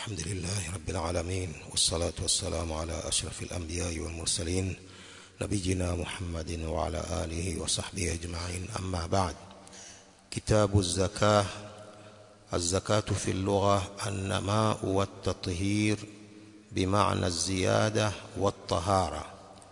الحمد لله رب العالمين والصلاة والسلام على أشرف الأنبياء والمرسلين نبينا محمد وعلى آله وصحبه أجمعين أما بعد كتاب الزكاة الزكاة في اللغة النماء والتطهير بمعنى الزيادة والطهارة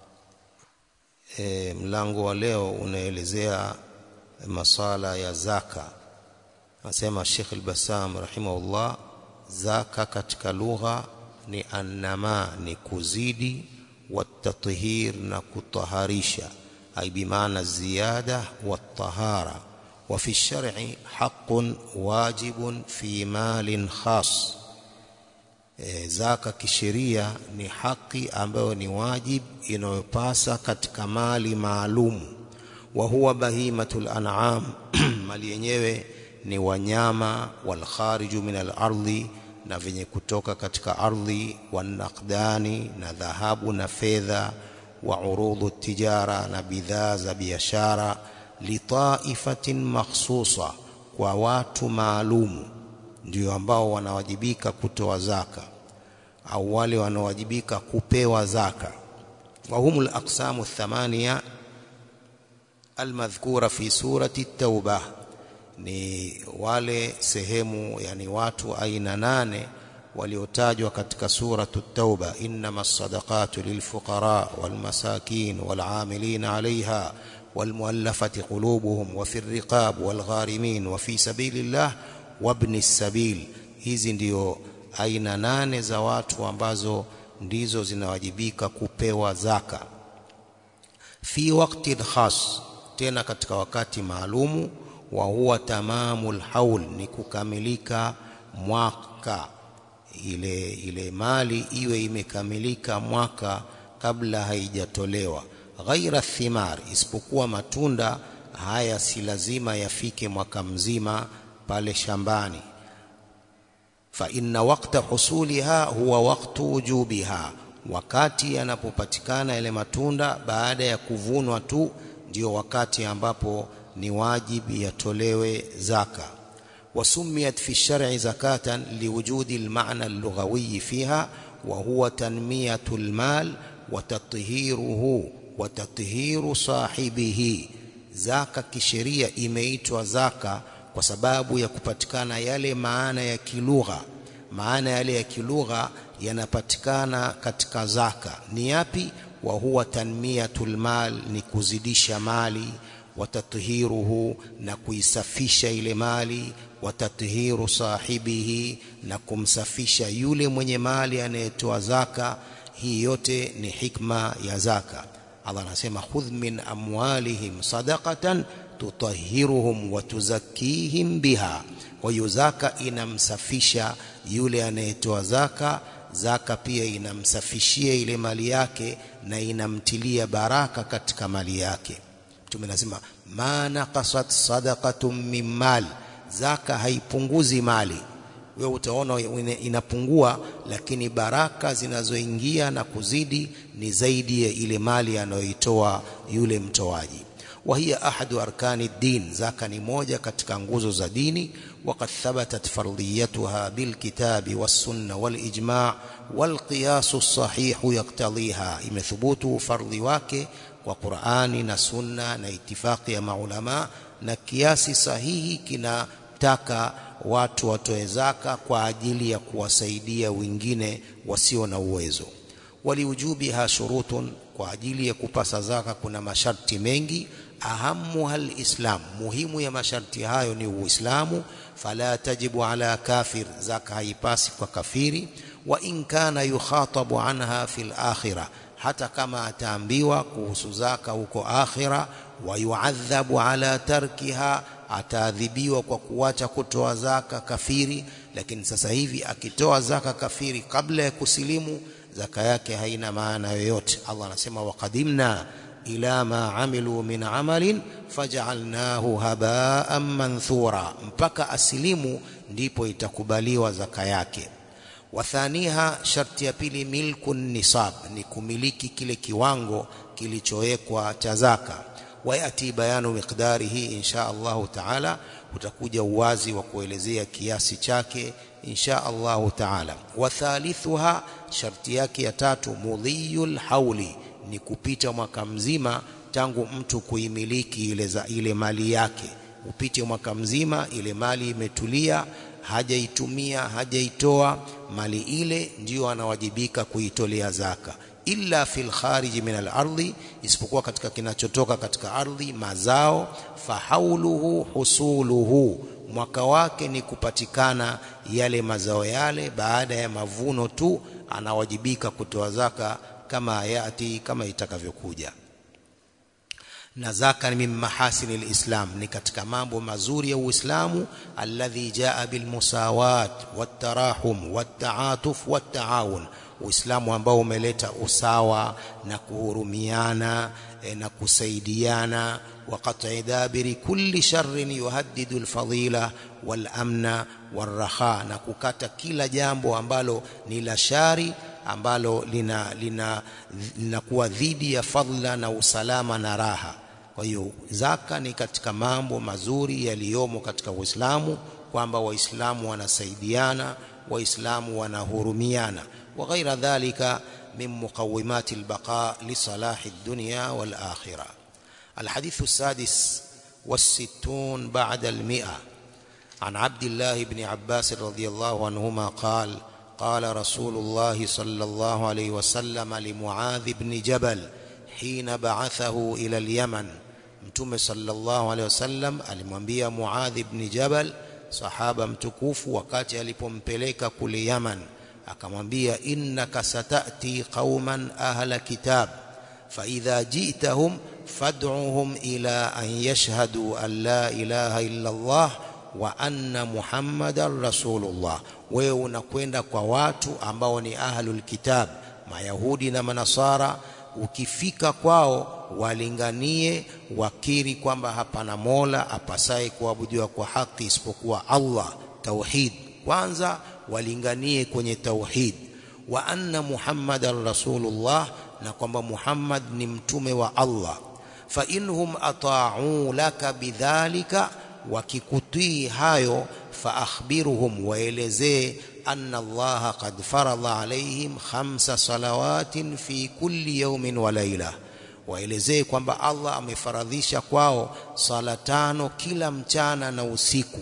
e, mlango wa leo unaelezea masala ya zaka anasema Sheikh al-Bassam rahimahullah zaka katika lugha ni annama ni kuzidi watathir na kutaharisha ay bimaana ziyada watahara wa fi shar'i haqqun wajibun fi malin khas e, zaka kisheria ni haki ambayo ni wajib inayopasa katika mali maalum wa huwa bahimatul an'am mali yenyewe ni wanyama wal khariju min al ardhi na venye kutoka katika ardhi wanaqdani na dhahabu na fedha wa urudhu tijara na bidhaa za biashara litaifatin makhsusa kwa watu maalumu ndio ambao wanawajibika kutoa zaka au wale wanaowajibika kupewa zaka wa humul aqsamu thamania almadhkura fi surati at-tauba ni wale sehemu yani watu aina nane waliotajwa katika suratu at-tauba innamas sadaqatu lilfuqara walmasakin wal'amilina 'alayha والمؤلفة قلوبهم وفي الرقاب والغارمين وفي سبيل الله وابن السبيل hizi ndio aina nane za watu ambazo ndizo zinawajibika kupewa zaka fi waqtin khas tena katika wakati maalumu wa huwa tamamul haul ni kukamilika mwaka ile ile mali iwe imekamilika mwaka kabla haijatolewa ghaira thimar isipokuwa matunda haya si lazima yafike mwaka mzima pale shambani fa inna waqta husuliha huwa waqtu wujubiha wakati yanapopatikana yale matunda baada ya kuvunwa tu ndio wakati ambapo ni wajibu yatolewe zaka wasumiyat fi shar'i zakatan liwujudi almaana allughawi fiha wa huwa tanmiyatu almal wa tathiruhu wa tathiru sahibihi zaka kisheria imeitwa zaka kwa sababu ya kupatikana yale maana ya kilugha maana yale ya kilugha yanapatikana katika zaka ni yapi wa huwa tanmiyatul mal ni kuzidisha mali watathiruhu na kuisafisha ile mali watathiru sahibihi na kumsafisha yule mwenye mali anayetoa zaka hii yote ni hikma ya zaka Allah anasema khudh min amwalihim sadaqatan tutahhiruhum wa tuzakkihim biha kwa hiyo zaka inamsafisha yule anayetoa zaka zaka pia inamsafishia ile mali yake na inamtilia baraka katika mali yake mtume anasema ma naqasat sadaqatun min mal zaka haipunguzi mali wewe utaona inapungua lakini baraka zinazoingia na kuzidi ni zaidi ya ile mali anayoitoa yule mtoaji wa hiya ahadu arkani din zaka ni moja katika nguzo za dini وقد ثبتت فرضيتها بالكتاب والسنة والإجماع والقياس الصحيح يقتضيها imethubut fardhi wake kwa Qur'ani na Sunna na itifaki ya maulama na kiasi sahihi kinataka watu watoe zaka kwa ajili ya kuwasaidia wengine wasio na uwezo waliujubiha shurutun kwa ajili ya kupasa zaka kuna masharti mengi ahamu hal islam muhimu ya masharti hayo ni uislamu fala tajibu ala kafir zaka haipasi kwa kafiri wa in kana yukhatabu anha fil akhirah hata kama ataambiwa kuhusu zaka huko akhira wa yuadhabu ala tarkiha ataadhibiwa kwa kuacha kutoa zaka kafiri lakini sasa hivi akitoa zaka kafiri kabla ya kusilimu zaka yake haina maana yoyote Allah anasema waqadimna ila ma amilu min amalin faj'alnahu haba'an manthura mpaka asilimu ndipo itakubaliwa zaka yake wathaniha sharti ya pili milku nisab ni kumiliki kile kiwango kilichowekwa cha zaka wayati bayanu miqdarihi insha Allah taala utakuja uwazi wa kuelezea kiasi chake insha Allahu taala wa thalithuha sharti yake ya tatu mudhiyul hauli ni kupita mwaka mzima tangu mtu kuimiliki ile, za, ile mali yake upite mwaka mzima ile mali imetulia hajaitumia hajaitoa mali ile ndiyo anawajibika kuitolea zaka illa fil khariji min al-ardi isipokuwa katika kinachotoka katika ardhi mazao fahauluhu husuluhu mwaka wake ni kupatikana yale mazao yale baada ya mavuno tu anawajibika kutoa zaka kama yati kama itakavyokuja na zaka ni min mahasini lislam ni katika mambo mazuri ya uislamu alladhi jaa bilmusawat wattarahum wattaatuf wattaawun uislamu ambao umeleta usawa na kuhurumiana e, na kusaidiana وقطع دابر كل شر يهدد الفضيلة والأمن والرخاء na kukata kila jambo ambalo ni la shari ambalo lina lina linakuwa dhidi ya fadhila na usalama na raha kwa hiyo zaka ni katika mambo mazuri yaliyomo katika Uislamu kwamba waislamu wanasaidiana waislamu wanahurumiana wa ghaira dhalika min muqawimati albaqa li salahi ad-dunya wal akhirah الحديث السادس والستون بعد المئة عن عبد الله بن عباس رضي الله عنهما قال قال رسول الله صلى الله عليه وسلم لمعاذ بن جبل حين بعثه إلى اليمن mtume sallallahu alaihi wasallam alimwambia Muadh ibn Jabal sahaba mtukufu wakati alipompeleka kule Yaman akamwambia innaka satati qauman ahla kitab fa idha ji'tahum fad'uhum ila an yashhadu an la ilaha illa Allah wa anna Muhammadar Rasulullah wewe unakwenda kwa watu ambao ni ahlul kitab mayahudi na manasara ukifika kwao walinganie wakiri kwamba hapana mola apasaye kuabudiwa kwa haki isipokuwa Allah tauhid kwanza walinganie kwenye tauhid wa anna muhammadar rasulullah na kwamba Muhammad ni mtume wa Allah fa inhum ata'u laka bidhalika wakikutii hayo fa akhbiruhum waelezee anna Allah qad farada alaihim khamsa salawatin fi kulli yawmin wa layla waelezee kwamba Allah amefaradhisha kwao sala tano kila mchana na usiku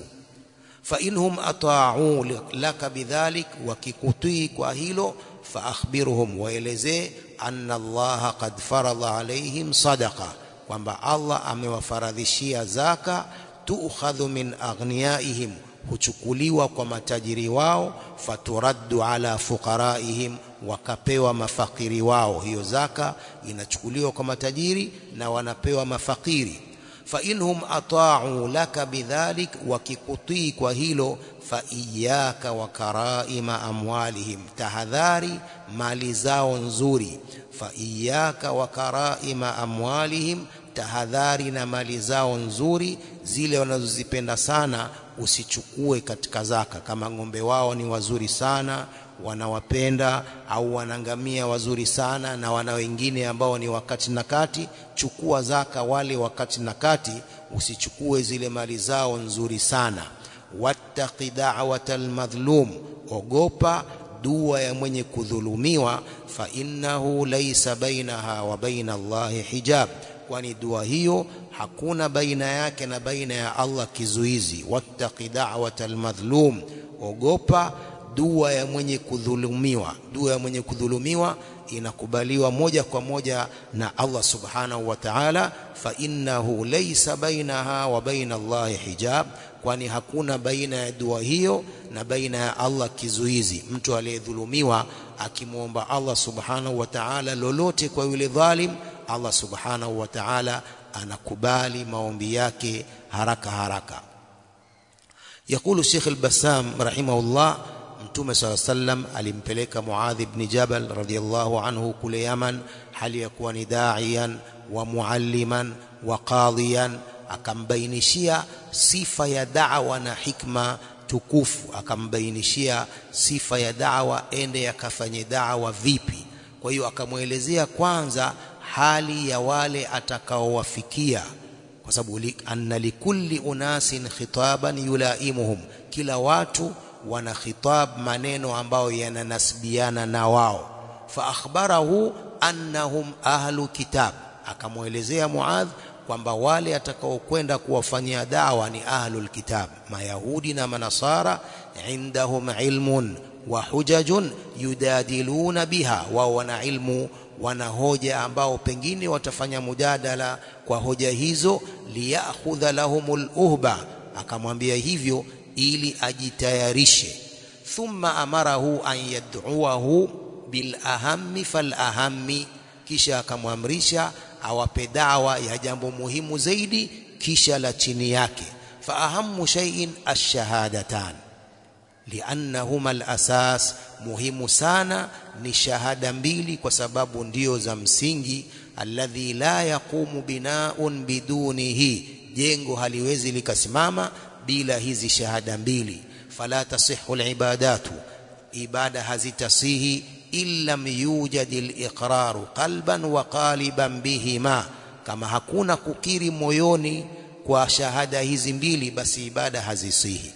fa inhum ata'u laka bidhalik wakikutii kwa hilo fa akhbiruhum waelezee anna Allah qad farada alaihim sadaqa kwamba Allah amewafaradhishia zaka tuukhadhu min aghniyaihim huchukuliwa kwa matajiri wao faturaddu ala fuqaraihim wakapewa mafakiri wao hiyo zaka inachukuliwa kwa matajiri na wanapewa mafakiri fa inhum ata'u laka bidhalik wakikutii kwa hilo fa iyyaka wa karaima amwalihim tahadhari mali zao nzuri fa iyyaka wa karaima amwalihim tahadhari na mali zao nzuri zile wanazozipenda sana usichukue katika zaka kama ng'ombe wao ni wazuri sana wanawapenda au wanangamia wazuri sana na wana wengine ambao ni wakati na kati chukua zaka wale wakati na kati usichukue zile mali zao nzuri sana wattaqi da'watal madhlum ogopa dua ya mwenye kudhulumiwa fa innahu laysa bainaha wa baina Allahi hijab kwani dua hiyo hakuna baina yake na baina ya Allah kizuizi wattaqi da'watal madhlum ogopa dua ya mwenye kudhulumiwa dua ya mwenye kudhulumiwa inakubaliwa moja kwa moja na Allah subhanahu wa ta'ala fa innahu laysa bainaha wa baina Allah hijab kwani hakuna baina ya dua hiyo na baina ya Allah kizuizi mtu aliyedhulumiwa akimwomba Allah subhanahu wa ta'ala lolote kwa yule dhalim Allah subhanahu wa ta'ala anakubali maombi yake haraka haraka يقول الشيخ البسام رحمه الله mtume صلى الله عليه وسلم alimpeleka Muadh ibn Jabal radhiyallahu anhu kule Yaman hali ya kuwa ni da'iyan wa mualliman wa qadiyan akambainishia sifa ya da'wa na hikma tukufu akambainishia sifa ya da'wa ende akafanye da'wa vipi kwa hiyo akamwelezea kwanza hali ya wale atakaowafikia kwa sababu anna likulli unasin khitaban yulaimuhum kila watu wana khitab maneno ambayo yananasbiana na wao fa akhbarahu annahum ahlu kitab akamwelezea Muadh kwamba wale atakaokwenda kuwafanyia dawa ni ahlul kitab mayahudi na manasara indahum ilmun wa hujajun yudadiluna biha wao wana ilmu wana hoja ambao pengine watafanya mujadala kwa hoja hizo liyakhudha lahumul uhba akamwambia hivyo ili ajitayarishe thumma amarahu an yad'uahu bil ahammi fal ahammi kisha akamwamrisha awape dawa ya jambo muhimu zaidi kisha la chini yake fa ahammu shay'in ash-shahadatan liannahuma al-asas muhimu sana ni shahada mbili kwa sababu ndio za msingi alladhi la yaqumu binaun bidunihi jengo haliwezi likasimama bila hizi shahada mbili fala tasihhu al-ibadatu ibada hazitasihi illam yujad al-iqraru qalban wa qaliban bihima kama hakuna kukiri moyoni kwa shahada hizi mbili basi ibada hazisihi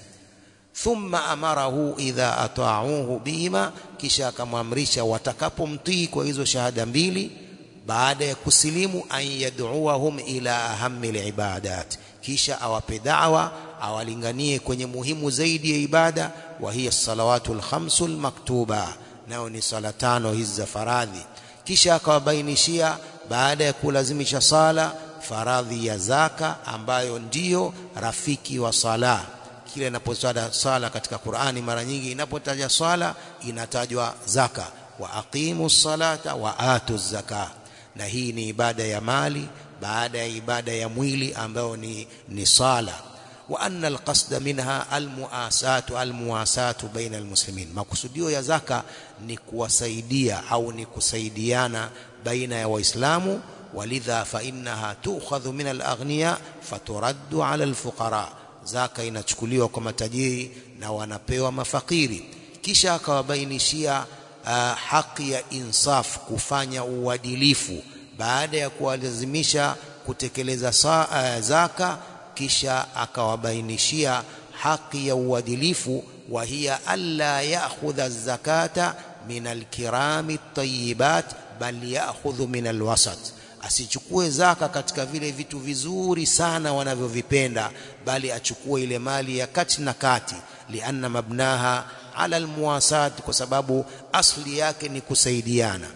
thumma amarahu idha ata'uhu bihima kisha akamwamrisha watakapomtii kwa hizo shahada mbili baada ya kusilimu an yad'uahum ila ahammi al-ibadat kisha awape da'wa awalinganie kwenye muhimu zaidi ya ibada wa hiya salawatul khamsul maktuba nao ni sala tano hizi za faradhi kisha akawabainishia baada ya kulazimisha sala faradhi ya zaka ambayo ndiyo rafiki wa sala kile inapotajwa sala katika Qur'ani mara nyingi inapotaja swala inatajwa zaka wa aqimu salata wa atu zaka na hii ni ibada ya mali baada ya ibada ya mwili ambayo ni ni sala wa anna alqasd minha almuasatu almuasatu baina almuslimin makusudio ya zaka ni kuwasaidia au ni kusaidiana baina ya waislamu walidha fa innaha tu'khadhu min alaghniya faturaddu ala alfuqara zaka inachukuliwa kwa matajiri na wanapewa mafakiri kisha akawabainishia uh, haki ya insaf kufanya uadilifu baada ya kuwalazimisha kutekeleza sa, uh, zaka kisha akawabainishia haki ya uadilifu wa hiya alla ya'khudha zakata min alkirami at-tayyibat bal ya'khudhu min alwasat asichukue zaka katika vile vitu vizuri sana wanavyovipenda bali achukue ile mali ya kati na kati lianna mabnaha ala almuwasat kwa sababu asli yake ni kusaidiana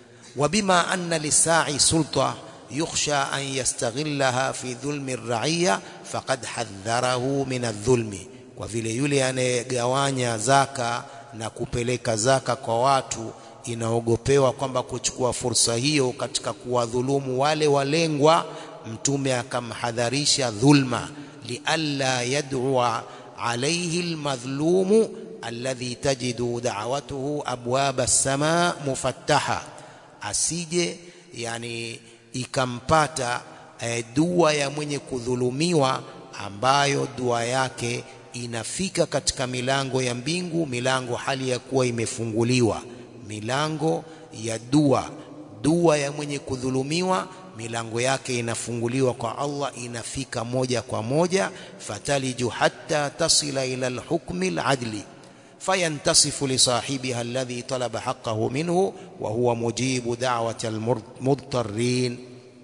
wabima anna lisai sulta yukhsha an yastaghillaha fi dhulmi ar-ra'iyya faqad hadharahu min adh-dhulmi kwa vile yule anayegawanya zaka na kupeleka zaka kwa watu inaogopewa kwamba kuchukua fursa hiyo katika kuwadhulumu wale walengwa mtume akamhadharisha dhulma lialla yad'ua alayhi almadhlumu alladhi tajidu da'watuhu abwaba as-samaa mufattaha asije yani ikampata eh, dua ya mwenye kudhulumiwa ambayo dua yake inafika katika milango ya mbingu milango hali ya kuwa imefunguliwa milango ya dua dua ya mwenye kudhulumiwa milango yake inafunguliwa kwa Allah inafika moja kwa moja fataliju hatta tasila ila alhukmi aladli fayantasifu li sahibiha alladhi talaba haqqahu minhu wa huwa mujibu da'wati almudtarrin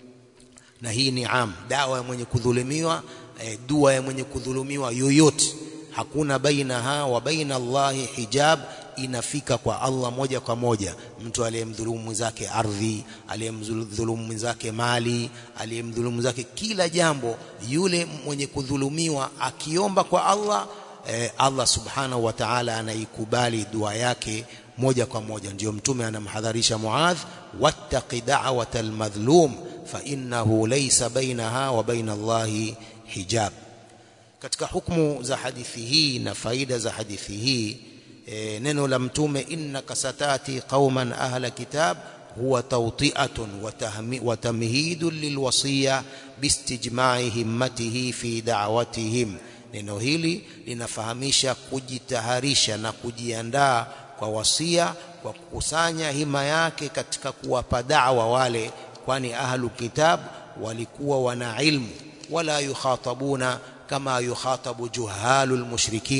na hii ni am dawa ya mwenye kudhulumiwa eh, dua ya mwenye kudhulumiwa yoyote hakuna bainaha wa baina Allahi hijab inafika kwa Allah moja kwa moja mtu aliyemdhulumu mwenzake ardhi aliyemdhulumu mwenzake mali aliyemdhulumu mwenzake kila jambo yule mwenye kudhulumiwa akiomba kwa Allah eh, Allah subhanahu wa ta'ala anaikubali dua yake moja kwa moja ndio mtume anamhadharisha Muadh wattaqi da'watal madhlum fa innahu laysa bainaha wa baina Allahi hijab katika hukumu za hadithi hii na faida za hadithi hii e, neno la mtume innaka satati qauman ahla kitab huwa tawti'atun wa tamhidun lilwasiya bistijma'i himmatihi fi da'watihim neno hili linafahamisha kujitaharisha na kujiandaa kwa wasia kwa kukusanya hima yake katika kuwapa da'wa wale kwani ahlu kitab walikuwa wana ilmu wala yukhatabuna kama yukhatabu juhalul mushrikin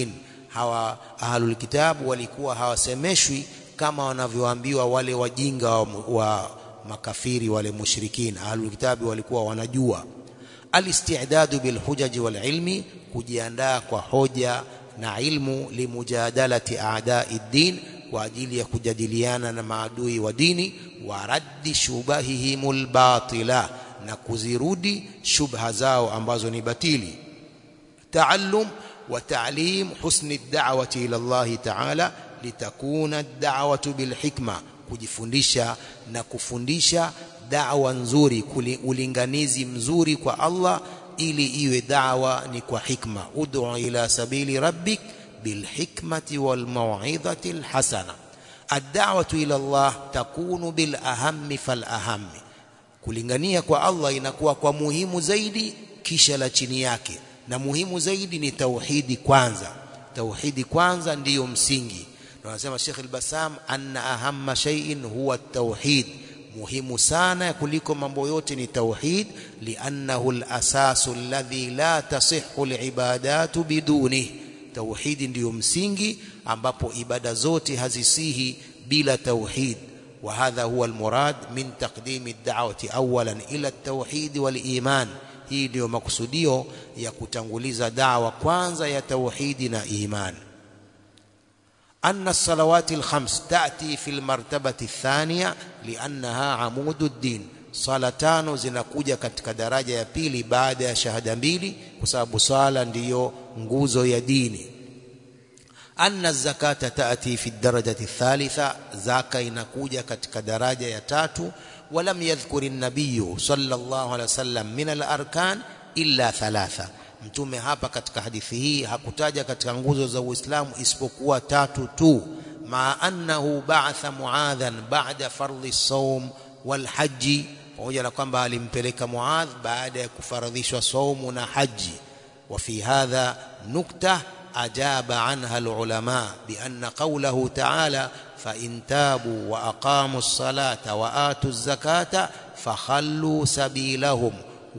hawa ahlul kitabu walikuwa hawasemeshwi kama wanavyoambiwa wale wajinga wa, wa makafiri wale mushrikina ahlul kitabi walikuwa wanajua alistidadu bilhujaji walilmi kujiandaa kwa hoja na ilmu limujadalati a'dai din kwa ajili ya kujadiliana na maadui wa dini wa raddi shubahihimul batila na kuzirudi shubha zao ambazo ni batili taallum wa ta'lim husni ad-da'wati ila Allah ta'ala litakuna ad-da'watu bilhikma kujifundisha na kufundisha da'wa nzuri ulinganizi mzuri kwa Allah ili iwe da'wa ni kwa hikma ud'u ila sabili rabbik bilhikmati walmau'izati alhasana ad-da'watu ila Allah takunu bil ahammi fal ahammi kulingania kwa Allah inakuwa kwa muhimu zaidi kisha la chini yake na muhimu zaidi ni tauhidi kwanza tauhidi kwanza ndiyo msingi na wanasema Sheikh al-Bassam anna ahamma shay'in huwa at-tauhid muhimu sana kuliko mambo yote ni tauhid liannahu al-asasu alladhi la tasihhu al-ibadatu biduni tauhidi ndiyo msingi ambapo ibada zote hazisihi bila tauhid وهذا هو المراد من تقديم الدعوة أولا إلى التوحيد والإيمان hii ndio makusudio ya kutanguliza dawa kwanza ya tauhidi na iman anna salawati alkhams taati fi almartabati athaniya liannaha amudu ad-din sala tano zinakuja katika daraja ya pili baada ya shahada mbili kwa sababu sala ndiyo nguzo ya dini anna zakata taati fi darajati thalitha zaka inakuja katika daraja ya tatu ولم يذكر النبي صلى الله عليه وسلم من الاركان illa thalatha mtume hapa katika hadithi hii hakutaja katika nguzo za Uislamu isipokuwa tatu tu ma annahu ba'atha muadhan ba'da fardhi sawm wal haji pamoja na kwamba alimpeleka muadh baada ya kufaradhishwa saumu na haji wa fi hadha nukta أجاب عنها العلماء بأن قوله تعالى فإن تابوا وأقاموا الصلاة وآتوا الزكاة فخلوا سبيلهم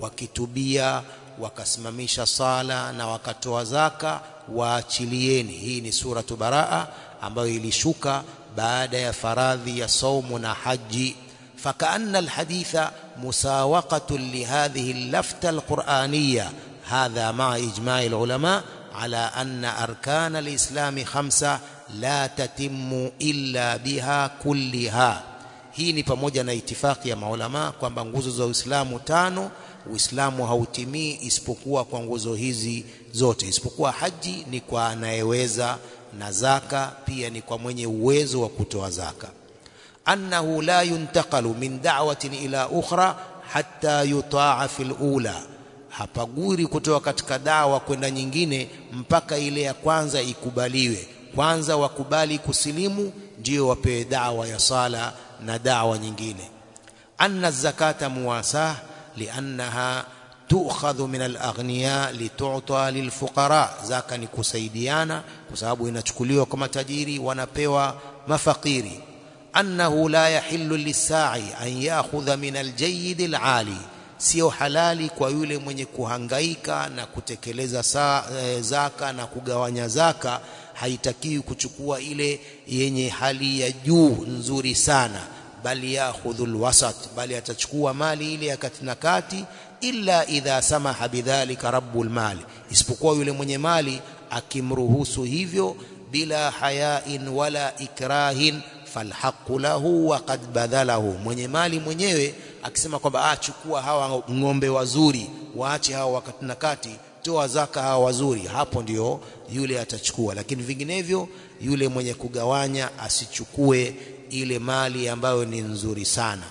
وكتبيا wakasimamisha sala na wakatoa zaka waachilieni hii ni suratu baraa ambayo ilishuka baada ya faradhi ya saumu na haji fakaanna alhaditha musawaqatun lihadhihi allafta alqur'aniyya hadha ma'a ijma'i alulama على أن أركان الإسلام خمسة لا تتم إلا بها كلها hii ni pamoja na itifaki ya maulama kwamba nguzo za Uislamu tano Uislamu hautimii isipokuwa kwa nguzo hizi zote isipokuwa haji ni kwa anayeweza na zaka pia ni kwa mwenye uwezo wa kutoa zaka annahu la yuntaqalu min da'watin ila ukhra hatta yutaa fil ula hapaguri kutoka katika dawa kwenda nyingine mpaka ile ya kwanza ikubaliwe kwanza wakubali kusilimu ndio wapewe dawa ya sala na dawa nyingine anna zakata muwasah liannaha tu'khadhu min al-aghniya litu'ta lilfuqara zaka ni kusaidiana kwa sababu inachukuliwa kwa matajiri wanapewa mafakiri annahu la yahillu lis-sa'i an ya'khudha min al-jayyid al-'ali sio halali kwa yule mwenye kuhangaika na kutekeleza saa, e, zaka na kugawanya zaka haitakiwi kuchukua ile yenye hali ya juu nzuri sana bali yakhudhul wasat bali atachukua mali ile ya kati na kati illa idha samaha bidhalika rabbul mali isipokuwa yule mwenye mali akimruhusu hivyo bila hayain wala ikrahin falhaqu lahu wa qad badhalahu mwenye mali mwenyewe akisema kwamba achukua hawa ng'ombe wazuri waache hawa wakati na kati toa zaka hawa wazuri hapo ndio yule atachukua lakini vinginevyo yule mwenye kugawanya asichukue ile mali ambayo ni nzuri sana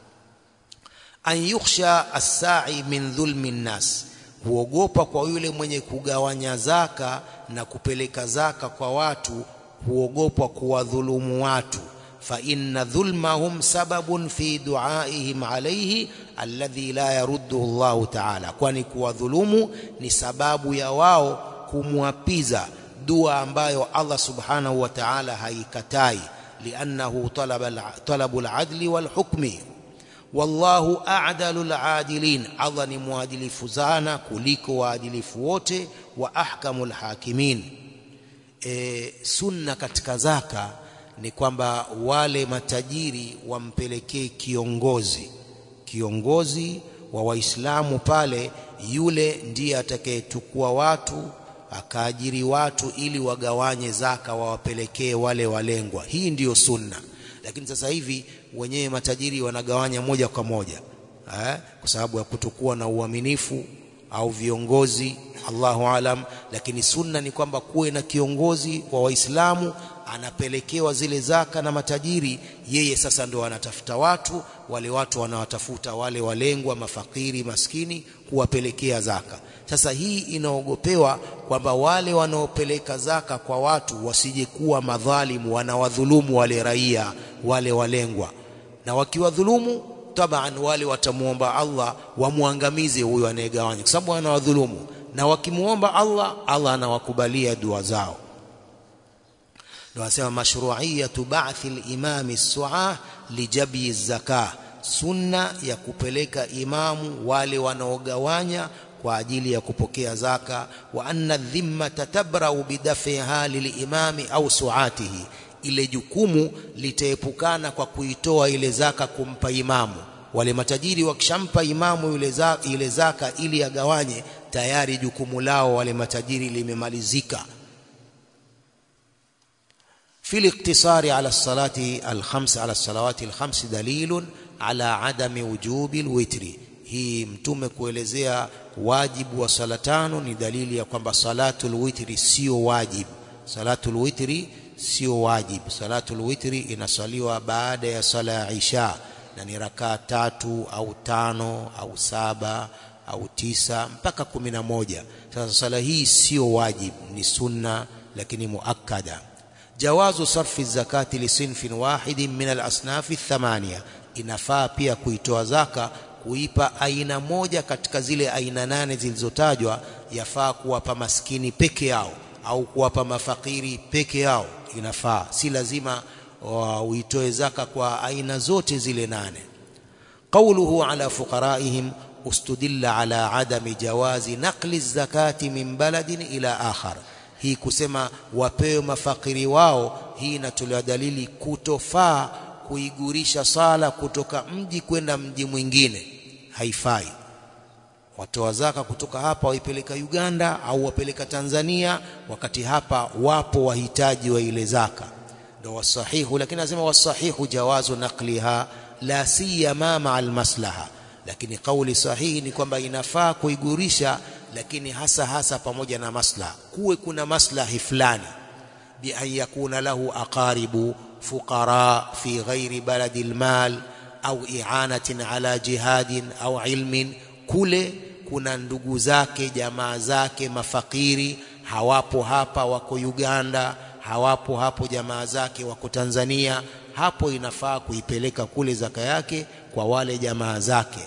an yukhsha as-sa'i min dhulmi nnas huogopa kwa yule mwenye kugawanya zaka na kupeleka zaka kwa watu huogopa kuwadhulumu watu فإن ظلمهم سبب في دعائهم عليه الذي لا يرده الله تعالى kwani kuwadhulumu ni sababu ya wao kumwapiza dua ambayo Allah subhanahu wa ta'ala haikatai liannahu talaba talabu al-adli wal-hukmi wallahu a'dalu al-adilin Allah ni mwadilifu sana kuliko waadilifu wote wa ahkamul hakimin e, sunna katika zaka ni kwamba wale matajiri wampelekee kiongozi kiongozi wa Waislamu pale, yule ndiye atakayechukua watu akaajiri watu ili wagawanye zaka wawapelekee wale walengwa. Hii ndiyo sunna, lakini sasa hivi wenyewe matajiri wanagawanya moja kwa moja eh, kwa sababu ya kutokuwa na uaminifu au viongozi, Allahu alam. Lakini sunna ni kwamba kuwe na kiongozi wa Waislamu anapelekewa zile zaka na matajiri, yeye sasa ndo anatafuta watu, wale watu wanawatafuta wale walengwa, mafakiri, maskini, kuwapelekea zaka. Sasa hii inaogopewa kwamba wale wanaopeleka zaka kwa watu wasije kuwa madhalimu, wanawadhulumu wale raia wale walengwa, na wakiwadhulumu taban wale watamwomba Allah wamwangamize huyo anayegawanya, kwa sababu anawadhulumu, na wakimwomba Allah, Allah anawakubalia dua zao. Ndio anasema mashru'iyatu ba'thi al-imami as-su'ah lijabyi az-zakah, sunna ya kupeleka imamu wale wanaogawanya kwa ajili ya kupokea zaka. Wa anna dhimmata tabrau bidafiha lilimami au suatihi, ile jukumu litaepukana kwa kuitoa ile zaka kumpa imamu. Wale matajiri wakishampa imamu yule zaka, ile zaka ili agawanye, tayari jukumu lao wale matajiri limemalizika. في الاقتصار على الصلاة الخمس على الصلوات الخمس دليل على عدم وجوب الوتر hii mtume kuelezea wajibu wa sala tano ni dalili ya kwamba salatul witri sio wajibu salatul witri sio wajibu salatul witri inasaliwa baada ya sala ya isha na ni rakaa tatu au tano au saba au tisa mpaka kumi na moja sasa sala hii sio wajibu ni sunna lakini muakkada jawazu sarfi zakati lisinfin wahidin min alasnafi thamania inafaa pia kuitoa zaka kuipa aina moja katika zile aina nane zilizotajwa yafaa kuwapa maskini peke yao au kuwapa mafakiri peke yao inafaa si lazima uitoe zaka kwa aina zote zile nane qawluhu ala fuqaraihim ustudilla ala adami jawazi naqli zakati min baladin ila akhar hii kusema wapewe mafakiri wao hii inatolewa dalili kutofaa kuigurisha sala kutoka mji kwenda mji mwingine haifai watoa zaka kutoka hapa waipeleka Uganda au wapeleka Tanzania wakati hapa wapo wahitaji wa ile zaka ndio wasahihu lakini anasema wasahihu jawazu naqliha la siyama ma almaslaha lakini kauli sahihi ni kwamba inafaa kuigurisha lakini hasa hasa pamoja na maslaha kuwe kuna maslahi fulani bi an yakuna lahu aqaribu fuqara fi ghairi baladi almal au i'anatin ala jihadin au ilmin kule kuna ndugu zake jamaa zake mafakiri hawapo hapa wako Uganda hawapo hapo jamaa zake wako Tanzania hapo inafaa kuipeleka kule zaka yake kwa wale jamaa zake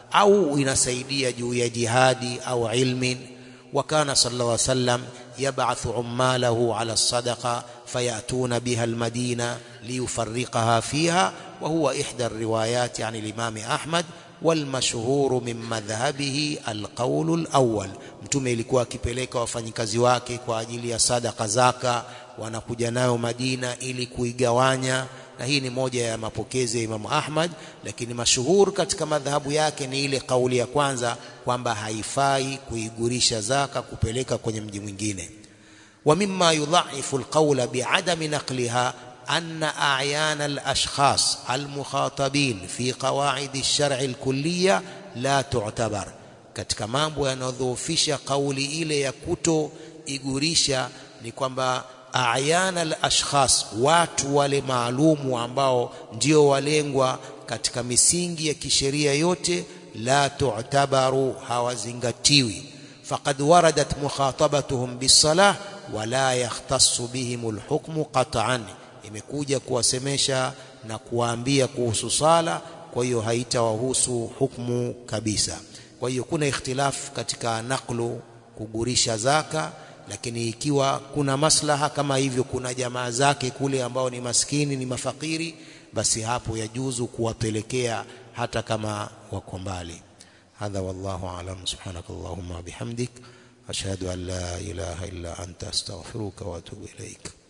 au inasaidia juu ya jihadi au ilmin وكان صلى الله عليه وسلم يبعث عماله على الصدقة فيأتون بها المدينة ليفرقها فيها وهو إحدى الروايات عن الإمام أحمد والمشهور من مذهبه القول الأول mtume ilikuwa akipeleka wafanyikazi wake kwa ajili ya sadaka zaka wanakuja nayo Madina ili kuigawanya na hii ni moja ya mapokezi ya Imamu Ahmad lakini mashuhur katika madhahabu yake ni ile kauli ya kwanza kwamba haifai kuigurisha zaka kupeleka kwenye mji mwingine wa mimma yudhaifu alqawla bi'adami naqliha أن أعيان الأشخاص المخاطبين في قواعد الشرع الكلية لا تعتبر katika mambo yanayodhoofisha kauli ile ya kuto igurisha ni kwamba ayana al-ashkhas watu wale maalumu ambao ndio walengwa katika misingi ya kisheria yote la tu'tabaru hawazingatiwi faqad waradat mukhatabatuhum bis-salah wala yahtassu bihim al-hukmu qat'an imekuja kuwasemesha na kuwaambia kuhusu sala kwa hiyo haitawahusu hukumu kabisa kwa hiyo kuna ikhtilaf katika naklu kugurisha zaka lakini ikiwa kuna maslaha kama hivyo kuna jamaa zake kule ambao ni maskini ni mafakiri basi hapo yajuzu kuwapelekea hata kama wako mbali hadha wallahu alam subhanakallahumma bihamdik ashhadu an la ilaha illa anta astaghfiruka wa atubu ilaik